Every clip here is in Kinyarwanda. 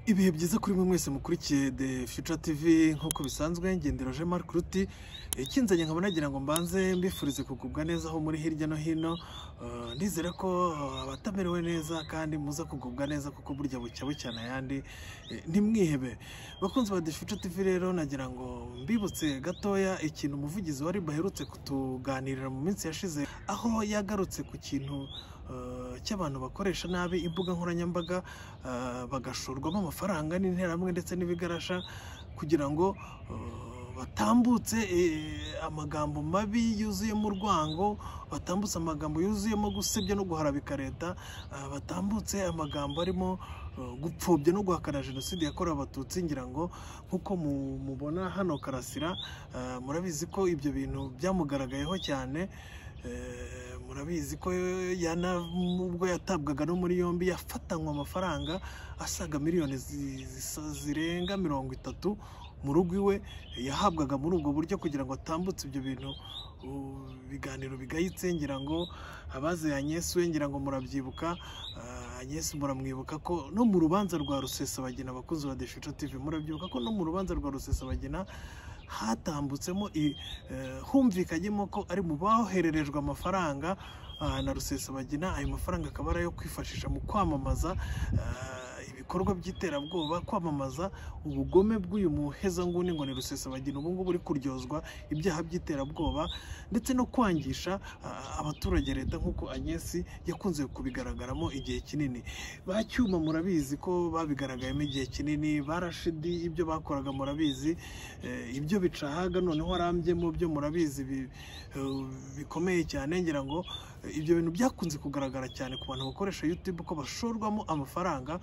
ibihe byiza kuri mwe mwese mukurikiye the future tv nk'uko bisanzwe ngendera je marc ruti ikinzanye nkaba nagira ngo mbanze mbifurize kugubwa neza aho muri hirya no hino Uh, ndizera ko uh, abatamerewe neza kandi muza kugubwa neza kuko burya bucya bucyana ayandi eh, ntimwihebe bakunzi ba the future tv rero nagira ngo mbibutse gatoya ikintu umuvugizi wa rib aherutse kutuganirira mu minsi yashize aho yagarutse ku kintu uh, cy'abantu bakoresha nabi imbuga nkoranyambaga uh, bagashorwamo amafaranga n'interahamwe ndetse n'ibigarasha kugira ngo uh, batambutse eh, amagambo mabi yuzuyemo urwango batambutse amagambo yuzuyemo gusebya no guharabika leta ah, batambutse amagambo arimo eh, gupfobya no guhakana jenoside yakorewe abatutsi ngira ngo nk'uko mu- mubona hano karasira ah, murabizi ko ibyo bintu byamugaragayeho cyane Eh, murabizi ko yana ubwo yatabwaga no muri yombi yafatanywe amafaranga asaga miliyoni zi- zisa- zirenga mirongo itatu mu rugo iwe yahabwaga muri ubwo buryo kugira ngo atambutse ibyo bintu u- ibiganiro bigayitse ngira ngo abaze Agnes we ngira ngo murabyibuka Ah, Agnes muramwibuka ko no mu rubanza rwa rusesabagina abakunzi ba Deshuca TV murabyibuka ko no mu rubanza rwa rusesabagina hatambutsemo i- eh, humvikanyemo ko ari mu bohererejwe amafaranga ah, na rusesabagina ayo mafaranga akaba ari ayo kwifashisha mu kwamamaza ah, ibikorwa by'iterabwoba kwamamaza ubugome bw'uyu muhezanguni ngo ni rusesabagina ubu ngubu uri kuryozwa ibyaha by'iterabwoba ndetse no kwangisha ah, abaturage leta nk'uko anyesi yakunze kubigaragaramo igihe kinini ba cyuma murabizi ko babigaragayemo igihe kinini barashidi ibyo bakoraga murabizi Eh, ibyo bicahaga noneho arambyemo byo murabizi bi- eh, bikomeye cyane ngira ngo eh, ibyo bintu byakunze kugaragara cyane ku bantu bakoresha youtube ko bashorwamo amafaranga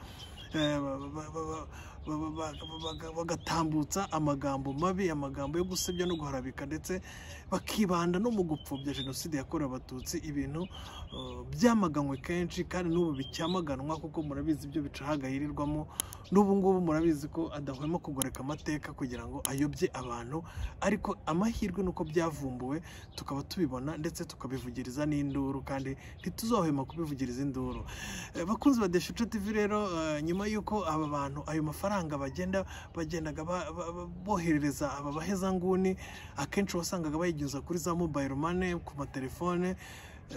eh, ba- ba- ba- ba- ba- baga- bagatambutsa amagambo mabi amagambo yo gusebya no guharabika ndetse bakibanda no mu gupfobya jenoside yakorewe abatutsi ibintu eh, byamaganywe kenshi kandi n'ubu bicyamaganwa kuko murabizi ibyo bicahaga yirirwamo n'ubu ngubu murabizi ko adahwema kugoreka amateka kugira ngo ayobye abantu ariko amahirwe ni uko byavumbuwe tukaba tubibona ndetse tukabivugiriza n'induru kandi ntituzohwema kubivugiriza induru Eh, bakunzi ba Deshuce TV rero eh, nyuma y'uko aba bantu ayo mafaranga bagenda bagendaga ba- ba- ba- boherereza aba bahezanguni akenshi wasangaga bayinyuza kuri za mobile money ku matelefone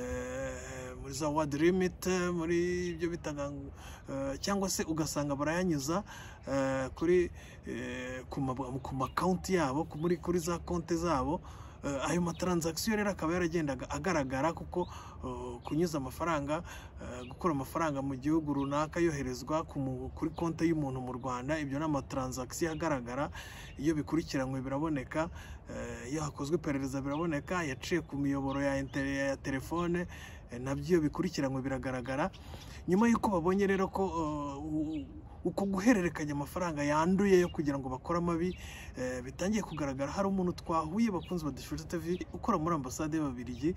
eh, muri za ward limit muri ibyo bitaga ngo- eh, cyangwa se ugasanga barayanyuza eh, kuri eh, ku ma- ku makawunti yabo ku- muri kuri za konti zabo Eh, ayo mataranzakisiyo rero akaba yaragendaga agaragara kuko eh, kunyuza amafaranga eh, gukura amafaranga mu gihugu runaka yoherezwa ku mu- kuri konti y'umuntu mu rwanda ibyo ni amataranzakisiyo agaragara iyo bikurikiranywe biraboneka eh, iyo hakozwe iperereza biraboneka yaciye ku miyoboro ya inter- ya telefone eh, nabyo iyo bikurikiranywe biragaragara nyuma y'uko babonye rero ko uh, u- u- uko guhererekanya amafaranga yanduye yo kugira ngo bakore amabi eh, bitangiye kugaragara hari umuntu twahuye bakunze badashushe TV ukora muri ambasade y'ababiligi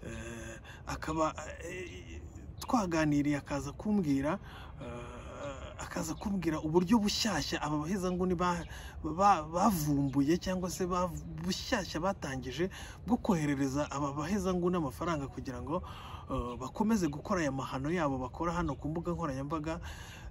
eh, akaba eh, twaganiriye akaza kumbwira eh, akaza kumbwira uburyo bushyashya aba bahezanguni ba- ba- bavumbuye cyangwa se ba- bushyashya batangije bwo koherereza aba bahezanguni amafaranga kugira ngo eh, bakomeze gukora aya mahano yabo bakora hano ku mbuga nkoranyambaga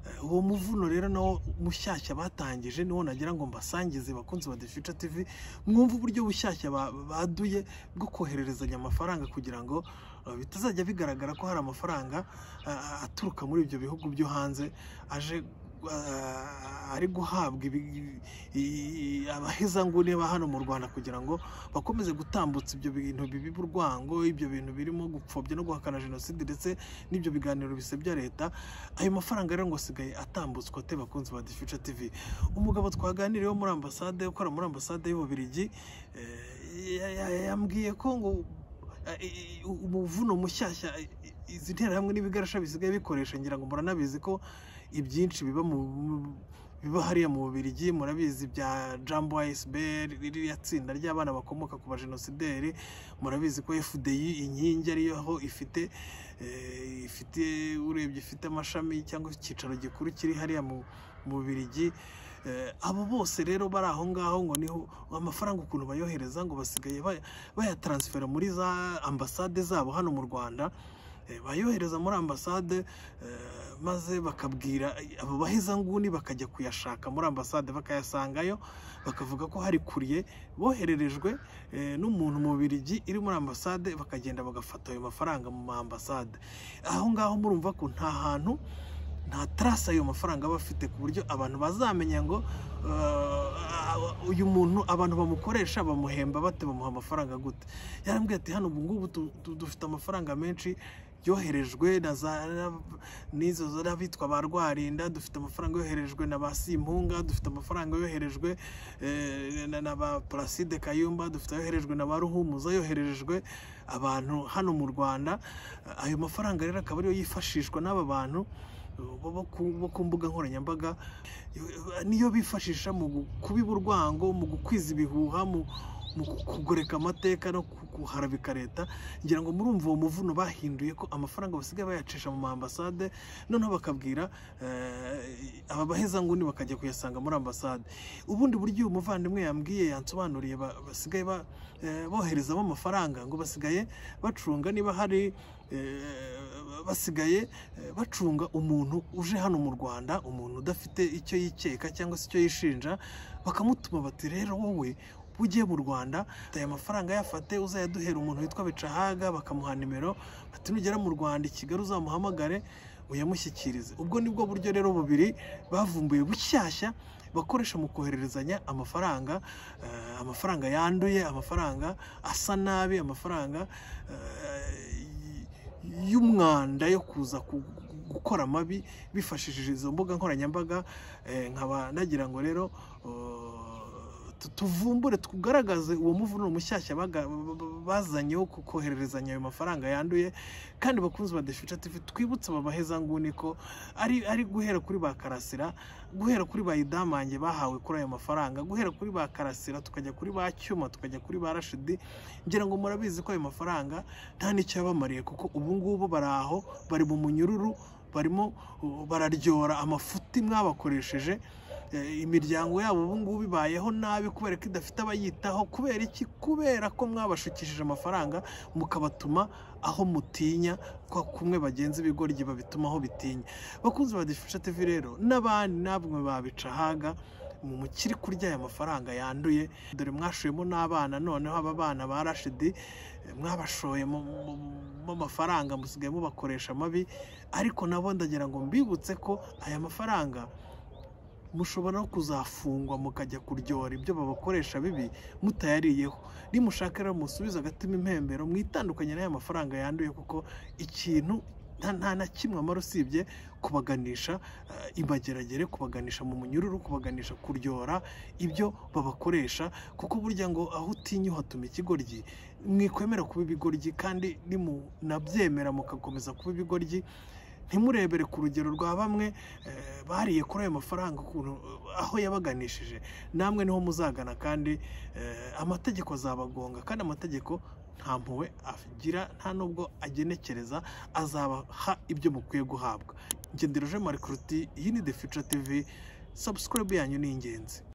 Eh, uwo muvuno rero nawo mushyashya batangije niwo nagira ngo mbasangize bakunzi ba The Future TV mwumve uburyo bushyashya ba- baduye bwo kohererezanya amafaranga kugira ngo eh, bitazajya bigaragara ko hari amafaranga ah, aturuka muri ibyo bihugu byo hanze aje ah, ari guhabwa ibi- i- abahezanguni ba hano mu Rwanda kugira ngo bakomeze gutambutsa ibyo bintu bibi urwango ibyo bintu birimo gupfobya no guhakana jenoside ndetse n'ibyo biganiro bisebya leta ayo mafaranga rero ngo asigaye atambutswa ate bakunzi ba The Future TV umugabo twaganiriyeho muri ambasade ukora muri ambasade y'Ububiligi eh, ya- ya- yambwiye ko ngo eh, eh, umuvuno mushyashya eh, izi nterahamwe n'ibigarasha bisigaye bikoresha ngira ngo muranabizi ko ibyinshi biba mu mu- biba hariya mu Bubiligi murabizi bya Jambo ASB ririya tsinda ry'abana bakomoka ku bajenosideri murabizi ko FDI inkingi ariyo ifite eh, ifite urebye ifite amashami cyangwa icyicaro gikuru kiri hariya mu mu Bubiligi Eh, abo bose rero bari aho ngaho ngo niho amafaranga ukuntu bayohereza ngo basigaye bay- bayataransifera muri za ambasade zabo hano mu Rwanda Eh, bayohereza muri ambasade eh, maze bakabwira abo bahezanguni bakajya kuyashaka muri ambasade bakayasangayo bakavuga ko hari kuriye bohererejwe eh, n'umuntu mu Bubiligi iri muri ambasade bakagenda bagafata ayo mafaranga mu ma ambasade aho ngaho murumva ko nta hantu nta tarasa ayo mafaranga aba afite ku buryo abantu bazamenya ngo eh, uyu muntu abantu bamukoresha bamuhemba bate bamuha amafaranga gute yarambwiye ati hano ubu ngubu tu- tu- dufite amafaranga menshi yoherejwe na za n'izo z'abitwa ba rwarinda dufite amafaranga yoherejwe na ba simpunga dufite amafaranga yoherejwe eh, na- na ba placide kayumba dufite ayoherejwe na ba ruhumuza yoherejwe abantu hano mu rwanda ayo mafaranga rero akaba ariyo yifashishwa n'aba bantu eh, bo- bo ku- bo ku mbuga nkoranyambaga niyo bifashisha mu gu- kubiba urwango mu gukwiza ibihuha mu mu kugoreka amateka no ku- kuharabika leta ngira ngo murumva uwo muvuno bahinduye ko amafaranga basigaye bayacisha mu ambasade noneho bakabwira eh, aba bahezanguni bakajya kuyasanga muri ambasade ubundi buryo uyu muvandimwe yambwiye yansobanuriye ba- basigaye ba- eh, boherezamo amafaranga ngo basigaye bacunga niba hari eh, basigaye eh, bacunga umuntu uje hano mu rwanda umuntu udafite icyo yikeka cyangwa se icyo yishinja bakamutuma bati rero wowe ugiye mu rwanda aya mafaranga yafate uzayaduhera umuntu witwa bicahaga bakamuha nimero bati nugera mu rwanda i kigali uzamuhamagare uyamushyikirize ubwo nibwo buryo rero bubiri bavumbuye bushyashya bakoresha mu kohererezanya amafaranga eh, amafaranga yanduye amafaranga asa nabi amafaranga eh, y'umwanda yo kuza ku- gukora amabi bifashishije izo mbuga nkoranyambaga eh, nkaba nagira ngo rero eh, tu- tuvumbure tugaragaze uwo muvuno mushyashya baga- bazanye wo ku- kohererezanya ayo mafaranga yanduye kandi bakunzi ba Defica TV twibutse aba bahezanguni ko ari ari guhera kuri ba Karasira guhera kuri ba Idamange bahawe kuri ayo mafaranga guhera kuri ba Karasira tukajya kuri ba Cyuma tukajya kuri ba Rashidi ngira ngo murabizi ko ayo mafaranga nta n'icyo yabamariye kuko ubu ngubu bari aho bari mu munyururu barimo uh, bararyora amafuti mwabakoresheje Eh, imiryango yabo ubu ngubu ibayeho nabi kubera ko idafite abayitaho kubera iki kubera ko mwabashukishije amafaranga mukabatuma aho mutinya kwa kumwe bagenzi b'igoryi babituma aho bitinya bakunzi ba Difusha TV rero n'abandi namwe babica haga mu mukiri kurya aya mafaranga yanduye dore mwashuyemo n'abana noneho aba bana ba Rashidi eh, mwabashoye mu mu- mu mafaranga musigaye mubakoresha amabi ariko nabo ndagira ngo mbibutse ko aya mafaranga mushobora no kuzafungwa mukajya kuryora ibyo babakoresha bibi mutayariyeho nimushaka rero musubize agatima impembero mwitandukanye n'aya mafaranga yanduye kuko ikintu nta nta na kimwe amara usibye kubaganisha eh, imageragere kubaganisha mu munyururu kubaganisha kuryora ibyo babakoresha kuko burya ngo aho utinya uhatuma ikigoryi mwikwemera kuba ibigoryi kandi nimunabyemera mugakomeza kuba ibigoryi ntimurebere ku rugero rwa bamwe eh, bariye kuri ayo mafaranga ukuntu eh, aho yabaganishije namwe niho muzagana kandi eh, amategeko azabagonga kandi amategeko nta mpuhwe agira nta nubwo agenekereza azabaha ibyo mukwiye guhabwa ngendereje marikuruti iyi ni the future tv subscribe yanyu ni ingenzi